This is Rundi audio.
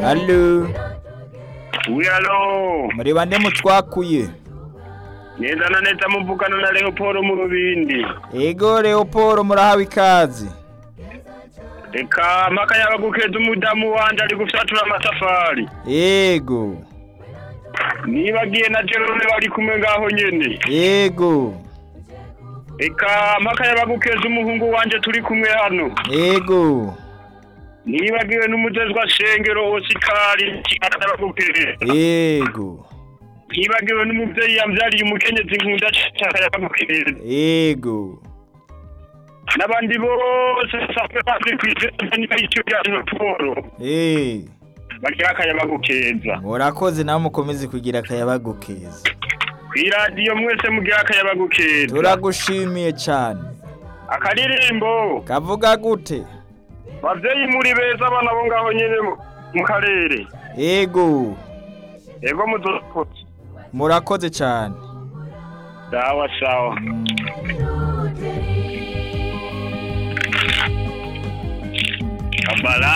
Allo Oui, alo muri bande mutwakuye neza na neza muvugana na Leopold mu Rubindi ego Leopold murahawe ikaze reka mpaka yabagukeza umudamu wanje ari gufyatura amatafari ego nibagiye na Jerome bari kumwe ngaho nyene ego reka mpaka yabagukeza umuhungu wanje turi kumwe hano ego nibagiwe n'umujejwa shengero Osikari akabagukeza ego nibagiwe n'umuvyeyi yamvyariye umukenyezi nkunda cyane yabagukeza ego n'abandi bose sape bazi kwizera niba icyo bya Leopold eh bagira akayaba keza murakoze nawe mukomeze kugira akayabagu keza kw'iradiyo mwese mugira akayaba keza turagushimiye cyane akaririmbo kavuga gute bavyeyi muri beza abana bo ngaho nyene mu- mu karere ego ego muzokoze murakoze cyane sawa sawa kabala